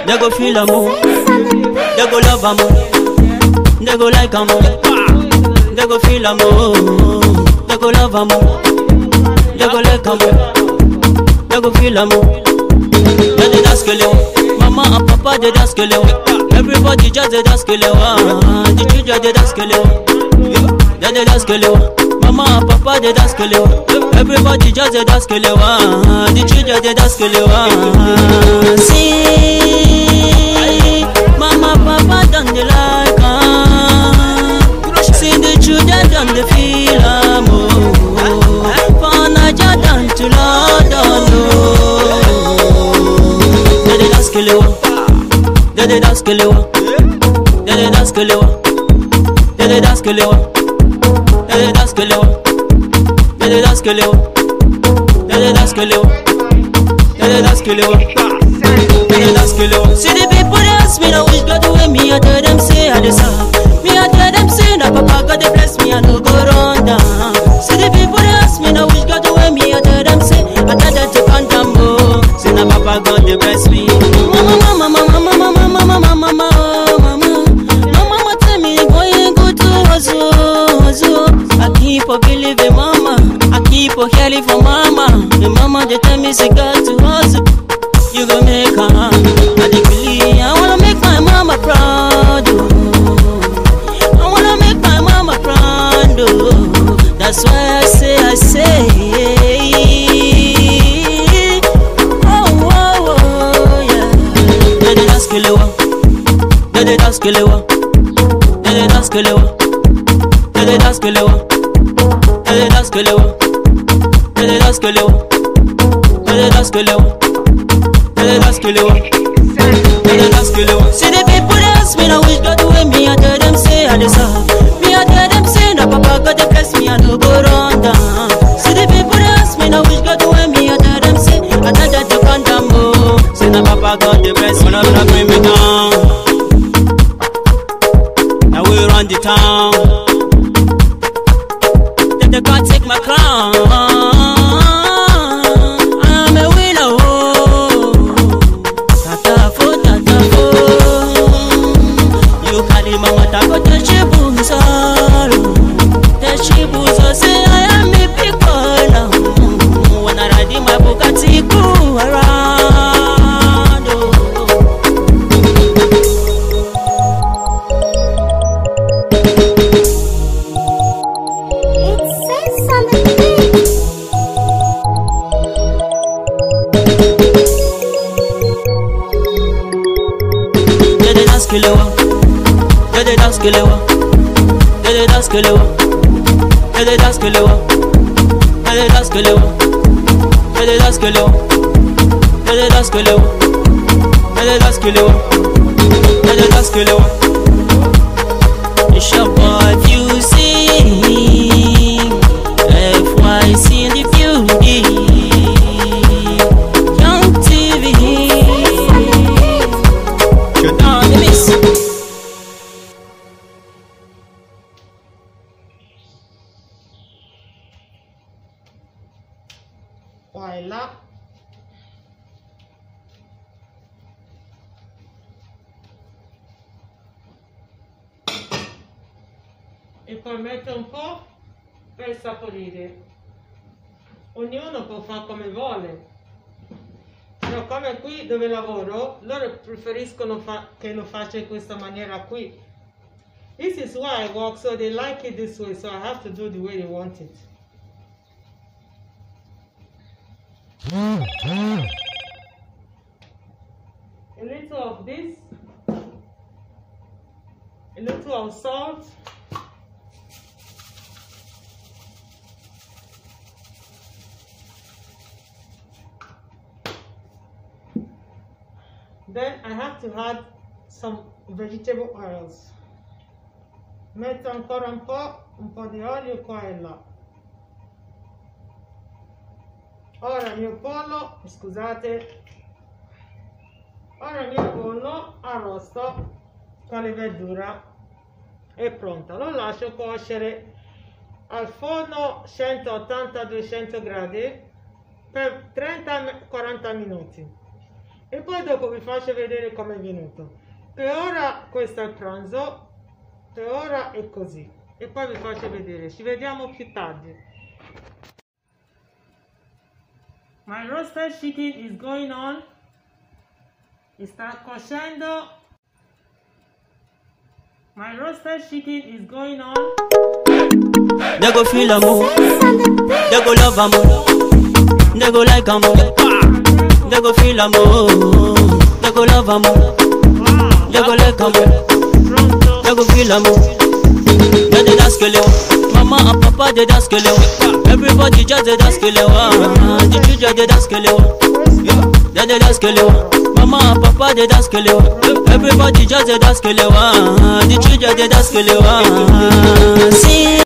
They go feel am oh. They go love am oh. They go like am oh. They go feel am oh. They go love am oh. They go like am oh. They go feel am oh. They dey dance kele oh. Mama and papa dey dance kele oh. Everybody just dey dance kele oh. The children dey dance kele oh. They dey dance kele oh. Mama and papa dey dance kele oh. Everybody just dey dance kele oh. The children dey dance kele oh. See, mama papa don dey like am. See the children don dey feel am oh. For Naija down to London oh. They dey dance kele oh. They dey dance kele oh. They dey dance kele oh. They dey dance kele oh. They dey dance kele oh. They dey dance kele oh. They dey dance kele oh. They dey dance kele oh. They dey dance kele oh. See the people dey ask me now which God the way me I tell them say I dey serve. Me I tell them say na Papa God dey bless me I no go run down. See the people dey ask me now which God the way me I tell them say I tell them to calm down oh. Say na Papa God dey bless me. Mama mama mama mama mama mama mama oh mama. My mama tell me boy you go to hustle hustle. I keep on believing mama. I keep on hearing for mama. The mama dey tell me say God to hustle. You go make her. I dey believe. I wanna make my mama proud. Oh. I wanna make my mama proud. Oh. That's why I say I say. Oh oh oh yeah. They dey dance kelewa. They dey dance kelewa. They dey dance kelewa. They dey dance kelewa. They dey dance kelewa. They dey dance kelewa. They dey dance kelewa. They dey dance kelewa. They dey dance kelewa. See the people dey ask me now which God the way me I tell them say I dey serve. Me I tell them say na Papa God dey bless me I no go run down. See the people dey ask me now which God the way me I tell them say I tell them to calm down oh. Say na Papa God dey bless me, no no bring me down. Now we run the town. They, they can't take my crown. I'm a winner. Oh. Tatafo, tatafo. You carry mama tako teshibu saro. Teshibu so say I am a big boy now. When I ride in my Bugatti, go around. Oh. It says on the thing. They dey dance kelewa. They dey dance kelewa. They dey dance kelewa. They dey dance kelewa. They dey dance kelewa. They dey dance kelewa. They dey dance kelewa. They dey dance kelewa. They dey dance kelewa. It's your boy Fusey. FYC in the building. Young TV. Shut down the miss. qua e là e poi metto un po' per saporire ognuno può fare come vuole però come qui dove lavoro loro preferiscono fa- che lo faccia in questa maniera qui this is why I work so they like it this way so I have to do the way they want it a little of this, a little of salt, then I have to add some vegetable oils. Metto ancora un po', un po' di olio qua e là. Ora il mio pollo, scusate, ora il mio pollo arrosto con le verdure è pronto. Lo lascio cuocere al forno 180-200 gradi per 30-40 minuti. e poi dopo vi faccio vedere come è venuto. Per ora questo è il pranzo, per ora è così e poi vi faccio vedere. Ci vediamo più tardi. My roasted chicken is going on. Sta cuocendo. My roasted chicken is going on. They go feel amore, Sense on the beat. they go love amore, they go like amore, they go feel amore, they go love amore, Wow, they go like amore, pronto. they go feel amore. They dey dance kelewa, mama and papa dey dance kelewa, everybody just dey dance kelewa, the children dey dance kelewa, they dey dance kelewa, mama and papa dey dance kelewa, everybody just dey dance kelewa, the children dey dance kelewa. See.